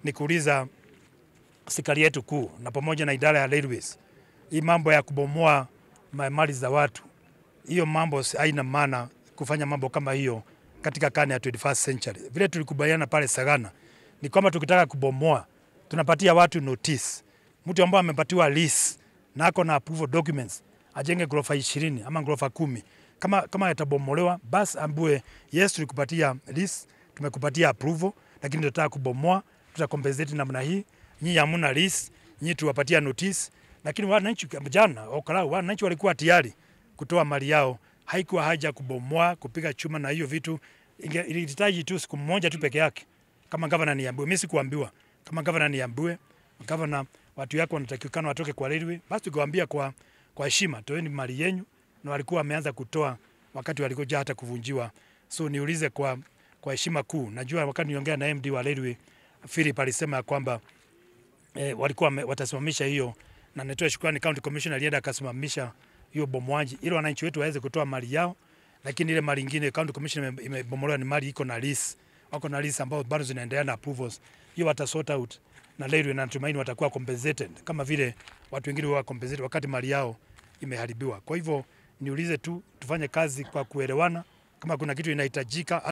ni kuuliza serikali yetu kuu na pamoja na idara ya railways, hii mambo ya kubomoa ma- mali za watu, hiyo mambo si- haina maana kufanya mambo kama hiyo katika karne ya 21st century. Vile tulikubaliana pale Sagana ni kwamba tukitaka kubomoa tunapatia watu notice. Mtu ambaye amepatiwa lease na ako na approval documents ajenge ghorofa ishirini ama ghorofa kumi kama, kama yatabomolewa basi ambue yes, tulikupatia lease, tumekupatia approval, lakini tunataka kubomoa, tutakompensate namna hii. Nyinyi hamuna lease, nyinyi tuwapatia notice, lakini wananchi jana okarau, wananchi walikuwa tayari kutoa mali yao, haikuwa haja kubomoa, kupiga chuma na hiyo vitu. Inge- Ilihitaji tu siku moja tu peke yake, kama gavana niambiwe. Mimi sikuambiwa, kama gavana niambiwe, gavana, watu yako wanatakikana watoke kwa railway, basi tukawaambia kwa kwa heshima, toeni mali yenyu, na walikuwa wameanza kutoa wakati walikuja hata kuvunjiwa. So niulize kwa kwa heshima kuu, najua wakati niongea na MD wa railway Philip alisema ya kwamba eh, walikuwa wame- watasimamisha hiyo, na nitoe shukrani, county commissioner alienda akasimamisha hiyo bomoaji ili wananchi wetu waweze kutoa mali yao, lakini ile mali ingine county commissioner ime- imebomolewa ni mali iko na lease, wako na lease ambao bado zinaendelea na approvals, hiyo wata sort out na railway, na natumaini watakuwa compensated kama vile watu wengine wa compensated wakati mali yao imeharibiwa. Kwa hivyo niulize tu, tufanye kazi kwa kuelewana, kama kuna kitu inahitajika